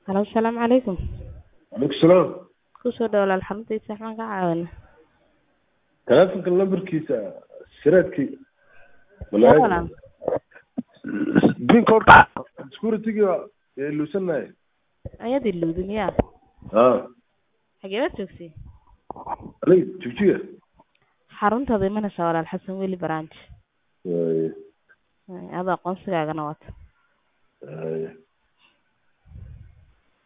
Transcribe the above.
Halo, asalaamu calaykum. Waalaikum salaam. Ku soo dhawaad alxamdulillah waxaan ka caawinaa. Taleefanka lambarkiisa siraadkii. Yaa walaal. Pin code security-ga ee luusanahay. Ayaad ilowday miyaa? Ah, Xagee baad joogtay? aniga jigjiga. Xaruntaada imanaysaa walaal Xasan Weli branch. Waaye, Ada aqoonsigaagana wata. waaye.